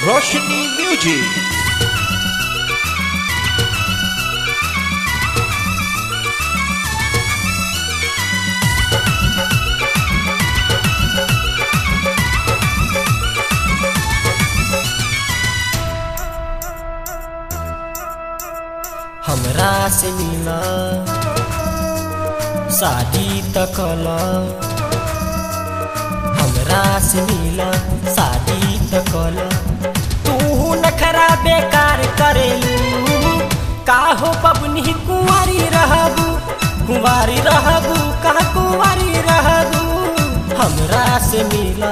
रोशनी music हमरा से मिला शादी तकल हमरा से मिला शादी तकल तू नखरा बेकार करेलू काहो पबनी कुंवारी रहबू कुंवारी रहबू का कुंवारी रहबू हमरा से मिला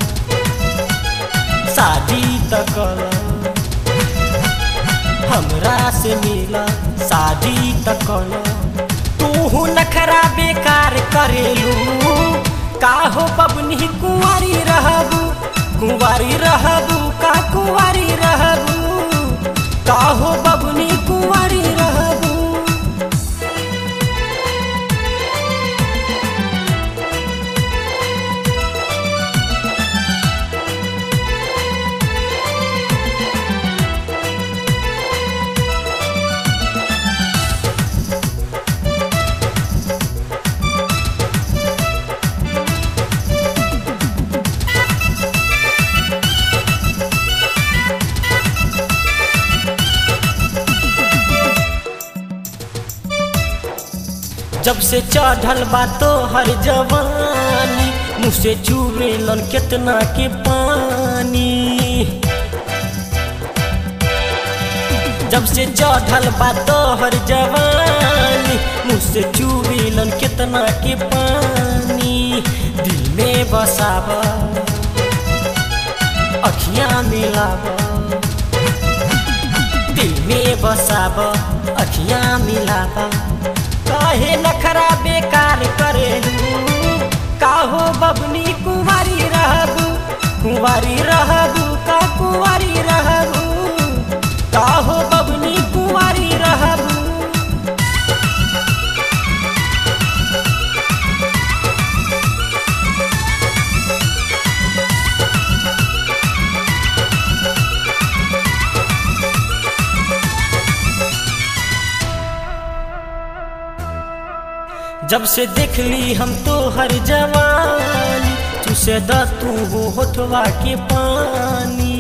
शादी तकल हमरा से मिला शादी तकल तू नखरा बेकार करेलू काहो पबनी कुंवारी रहबू कुंवारी रहबू का कुंवारी रहबू काहो बबनी कुंवारी रहबू जब से चढ़ल बा तो हर जवानी मुँह से चूरेलन केतना के पानी जब से चढ़ल बा तो हर जवानी मुँह से चूरेलन केतना के पानी दिल में बसावा अखियाँ मिलावा दिल में बसावा अखियाँ मिलावा काहे नखरा बेकार करेलू काहो बबनी कुंवारी रहबू कुंवारी रहबू का कुंवारी रहबू काहो बबनी कुंवारी रहबू जब से देखली हम तो हर जवानी तुसे द तू हो होठवा के पानी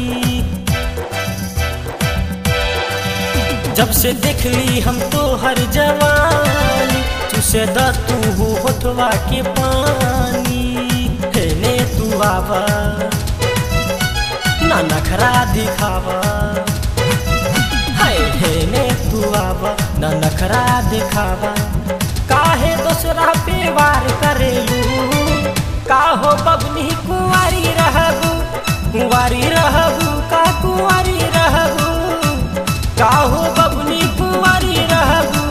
जब से देखली हम तो हर जवानी तुसे द तू हो होठवा के पानी हेने तू आवा ना नखरा दिखावा हाय हेने तू आवा ना नखरा दिखावा काहे दोसरा पे वार करेलू काहो बबनी कुंवारी रहबू कुंवारी रहबू का कुंवारी रहबू काहो बबनी कुंवारी रहबू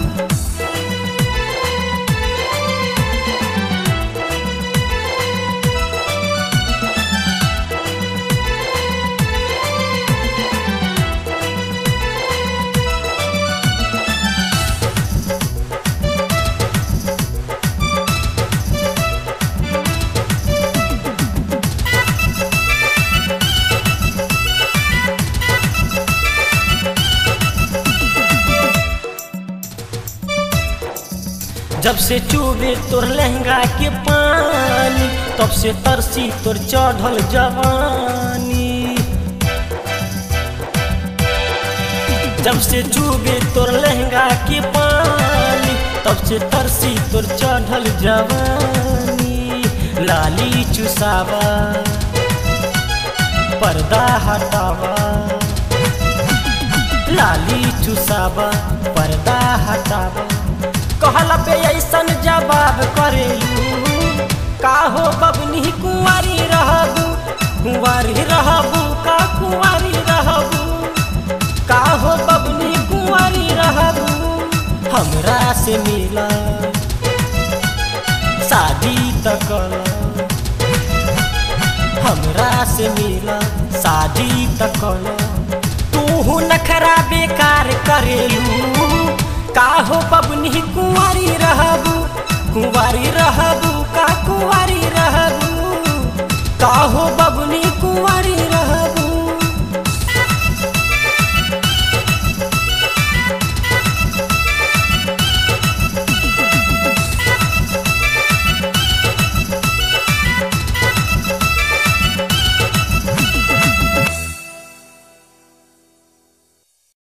जब से चूबे तोर लहंगा के पानी तब से तरसी तोर चढ़ल जवानी जब से चूबे तोर लहंगा के पानी तब से तरसी तोर चढ़ल जवानी लाली चुसावा पर्दा हटावा लाली चुसावा पर्दा हटावा कहला पे ऐसन जवाब करेलू काहो बबनी कुंवारी रहबू कुंवारी रहबू का कुंवारी रहबू काहो बबनी कुंवारी रहबू हमरा से मिला शादी तकल हमरा से मिला शादी तकल तू नखरा बेकार करेलू काहो बबनी कुंवारी रहबू कुंवारी रहबू